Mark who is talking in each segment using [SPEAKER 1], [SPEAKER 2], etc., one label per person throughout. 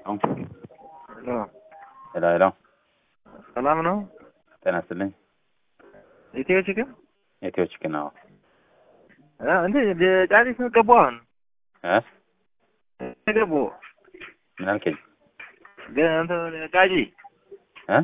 [SPEAKER 1] ሄሎ ሄሎ፣
[SPEAKER 2] ሰላም ነው።
[SPEAKER 1] ጤና ይስጥልኝ።
[SPEAKER 2] ኢትዮ ችግር
[SPEAKER 1] ኢትዮ ችግር ነው
[SPEAKER 2] እንዴ ጫሪት ነው ገቡ አሁን
[SPEAKER 1] እ
[SPEAKER 2] ገቡ
[SPEAKER 1] ምን አልከኝ?
[SPEAKER 2] ቃጂ
[SPEAKER 1] እ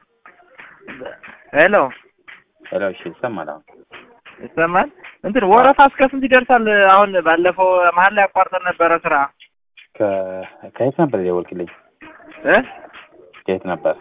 [SPEAKER 2] ሄሎ
[SPEAKER 1] ሄሎ፣ እሺ ይሰማል አሁን?
[SPEAKER 2] ይሰማል። እንትን ወረፋ እስከ ስንት ይደርሳል? አሁን ባለፈው መሀል ላይ አቋርጠን ነበረ ስራ
[SPEAKER 1] ከ ከየት ነበር የደወልክልኝ?
[SPEAKER 2] እ
[SPEAKER 1] ከየት ነበር?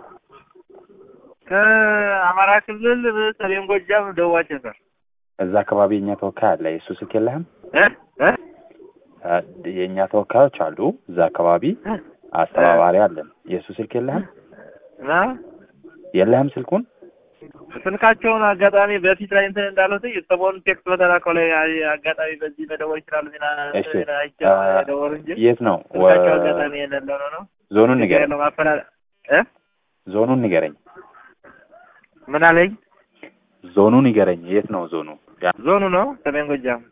[SPEAKER 2] ከአማራ ክልል ሰሜን ጎጃም ደቡብ አቸፈር
[SPEAKER 1] እዛ አካባቢ የእኛ ተወካይ አለ። የእሱ ስልክ የለህም?
[SPEAKER 2] እ እ
[SPEAKER 1] አ፣ የእኛ ተወካዮች አሉ እዛ አካባቢ አስተባባሪ አለን። የእሱ ስልክ የለህም?
[SPEAKER 2] እና
[SPEAKER 1] የለህም ስልኩን?
[SPEAKER 2] ስልካቸውን አጋጣሚ በፊት ላይ እንትን እንዳሉት ሰሞኑን ቴክስት በተላከው ላይ አጋጣሚ በዚህ መደወል ይችላሉ ዜና
[SPEAKER 1] እሺ
[SPEAKER 2] አይቼው ደወሉ እንጂ
[SPEAKER 1] የት ነው?
[SPEAKER 2] ስልካቸው አጋጣሚ የሌለው ነው ነው
[SPEAKER 1] ዞኑን ንገረኝ።
[SPEAKER 2] ያለው ማፈላ እ
[SPEAKER 1] ዞኑን ንገረኝ።
[SPEAKER 2] ምን አለኝ?
[SPEAKER 1] ዞኑን ንገረኝ። የት ነው ዞኑ? ያ-
[SPEAKER 2] ዞኑ ነው ሰሜን ጎጃም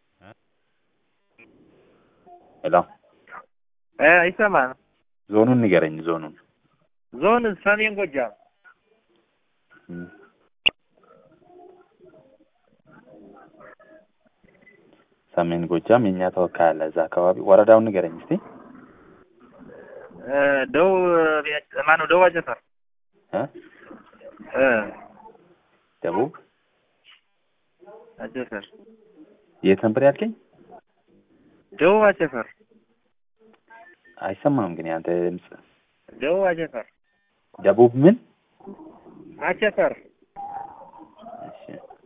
[SPEAKER 1] ሄሎ፣
[SPEAKER 2] እ ይሰማል።
[SPEAKER 1] ዞኑን ንገረኝ። ዞኑን
[SPEAKER 2] ዞን ሰሜን ጎጃም
[SPEAKER 1] እም። ሰሜን ጎጃም የእኛ ተወካይ አለ እዛ አካባቢ። ወረዳውን ንገረኝ እስቲ።
[SPEAKER 2] እ ደቡብ ማነው ደቡብ አቸፈር
[SPEAKER 1] እ
[SPEAKER 2] እ
[SPEAKER 1] ደቡብ
[SPEAKER 2] አቸፈር
[SPEAKER 1] የት ነበር ያልከኝ?
[SPEAKER 2] ደቡብ አቸፈር
[SPEAKER 1] አይሰማም ግን ያንተ ድምፅ።
[SPEAKER 2] ደቡብ አቸፈር
[SPEAKER 1] ደቡብ ምን?
[SPEAKER 2] አቸፈር
[SPEAKER 1] እሺ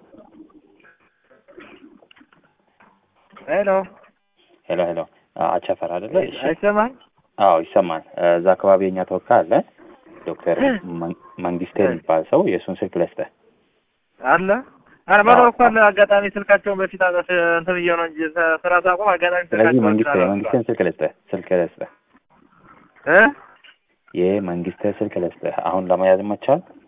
[SPEAKER 2] ሄሎ
[SPEAKER 1] ሄሎ ሄሎ። አ- አቸፈር አይደለ? እሺ
[SPEAKER 2] አይሰማም?
[SPEAKER 1] አዎ ይሰማል። እ፣ እዛ አካባቢ የኛ ተወካይ አለ ዶክተር መን- መንግስቴ የሚባል ሰው የእሱን ስልክ ልስጥህ።
[SPEAKER 2] አለ አረ መኖር እኮ አለ። አጋጣሚ ስልካቸውን በፊት አጠፍ እንትን ብዬው ነው እንጂ ስ- ስራ ሳቆም አጋጣሚ
[SPEAKER 1] ስለዚህ
[SPEAKER 2] ስልካቸውን
[SPEAKER 1] መንግስቴ
[SPEAKER 2] ስላላነሳሁ።
[SPEAKER 1] መንግስቴን ስልክ ልስጥህ ስልክ ልስጥህ
[SPEAKER 2] እ
[SPEAKER 1] ይህ መንግስቴ ስልክ ልስጥህ አሁን ለመያዝ ይመቻል?